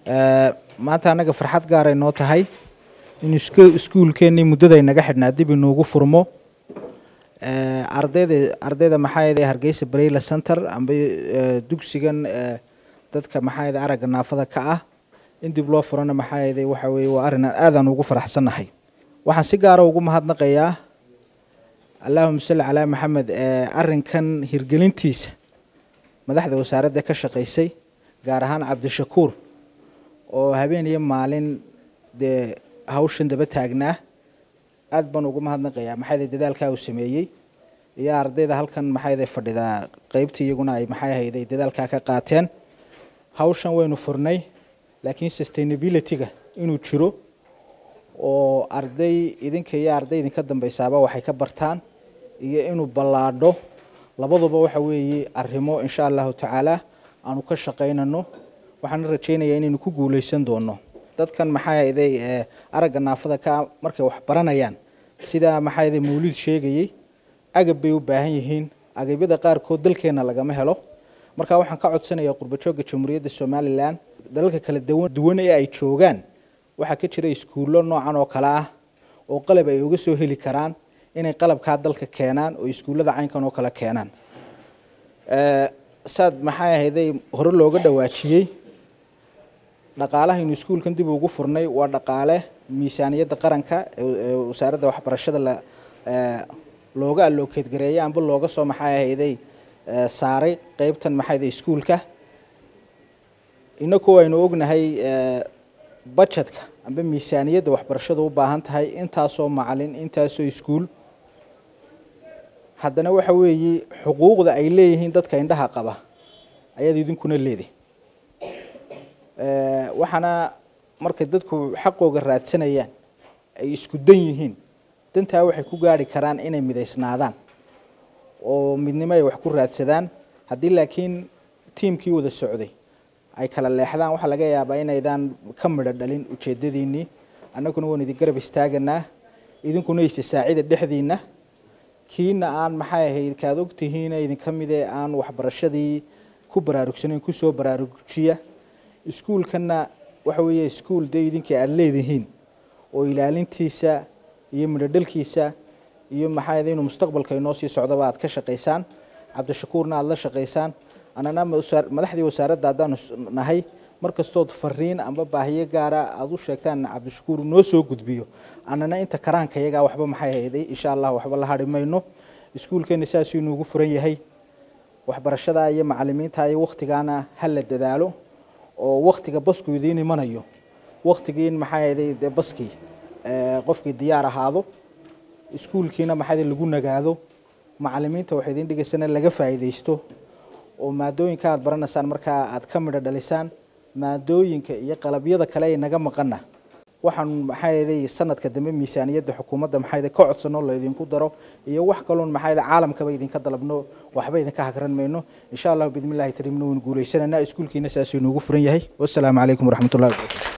maanta annaga farxad gaaray noo tahay in iskuulkeennii muddada inaga xidhnaa dib inuugu furmo ardayda ardayda maxaa yeelay hargeysa bareyla center amba dugsigan dadka maxaa yeelay aragga naafada ka ah in dib loo furana maxaa yeelay waxa weeye waa arrin aadaan ugu faraxsannahay waxaan si gaara ugu mahadnaqayaa allahuma salli calaa maxamed arrinkan hirgelintiisa madaxda wasaaradda ka shaqaysay gaar ahaan cabdishakuur oo habeen iyo maalin dee hawshan daba taagnaa aad baan ugu mahadnaqayaa maxaa dadaalkaa uu sameeyey iyo ardayda halkan maxaa fadhidaa qeybtii iyaguna ay maxay ahayday dadaalkaa ka qaateen hawshan waynu furnay laakiin sustainability-ga inuu jiro oo arday idinka iyo arday idinka dambeysaaba waxay ka bartaan iyo inuu ballaadho labaduba waxa weeye arrimo insha allahu tacaala aanu ka shaqaynano waxaana rajaynayaa inaynu ku guuleysan doono dadkan maxaa yeelay aragga naafada ka markay wax baranayaan sida maxaa yeelay mawlid sheegayay agab bay u baahan yihiin agabyada qaarkood dalkeena lagama helo marka waxaan ka codsanayaa qurbajooga jamhuuriyadda somalilan dalalka kala duwan ee ay joogaan waxaa ka jira iskuullo noocan oo kale ah oo qalab ay uga soo heli karaan inay qalabkaa dalka keenaan oo iskuullada caynkan oo kale keenaan saad maxaa ahayday hore looga dhawaajiyey dhaqaalahaynu iskuulkan dib ugu furnay waa dhaqaale miisaaniyadda qaranka ee wasaaradda waxbarashada la looga allokeed gareeyay amba looga soo maxaa ahayday saaray qeybtan maxaayday iskuulka inaku aynu ognahay budgetka amba miisaaniyadda waxbarashada u baahan tahay intaasoo macalin intaasoo iskuul haddana waxa weeye xuquuqda ay leeyihiin dadka indhaha qaba ayaad idinkuna leedahay waxaana markay dadku xaqooga raadsanayaan ay isku dan yihiin dantaa waxay ku gaari karaan inay midaysnaadaan oo midnimo ay wax ku raadsadaan haddii laakiin tiimkii wada socday ay kala leexdaan waxaa laga yaabaa inaydaan ka midho dhalin ujeedadiinnii annaguna waan idin garab istaaganaa idinkuna ise saacida dhexdiinna kiina aan maxay ahayd kaad ogtihiina idinka mid ee aan waxbarashadii ku baraarugsanayn kusoo baraarujiya iskuulkana waxa weeye iskuul dee idinkii aada leedihiin oo ilaalintiisa iyo midhodhalkiisa iyo maxaa inuu mustaqbalka inoo sii socdaba aad ka shaqaysaan cabdishakuurna aada la shaqaysaan anana madaxdii wasaaradda haddaanu nahay markastood fariin amba baahiyo gaara aada u sheegtaan cabdishakuur noo soo gudbiyo anana inta karaanka iyagaa waxba maxay hayday insha allah waxba la hadhi mayno iskuulkeena saasuu inuugu furan yahay waxbarashada iyo macalimiinta iyo waktigaana ha la dadaalo oo waktiga basku idiin imanayo waktigii in maxaa hayday dee baskii qofkii diyaar ahaado iskuulkiina maxaa lagu nagaado macalimiinta waxay idiin dhigaysana laga faa'iidaysto oo maadooyinka aad baranaysaan markaa aad ka midho dhalisaan maadooyinka iyo qalabyada kale ay naga maqana waxaan maxaa yeelay sanadka dambe miisaaniyadda xukuumadda maxaa yeelay ka codsano la idinku daro iyo wax kaloon maxaa yeelay caalamkaba idinka dalabno waxba idinka hagran mayno insha allah bismillahi tarimna waynu guuleysananaa iskuulkiina saasuu inoogu furan yahay wassalaamu calaykum waraxmatullahi wabarakatu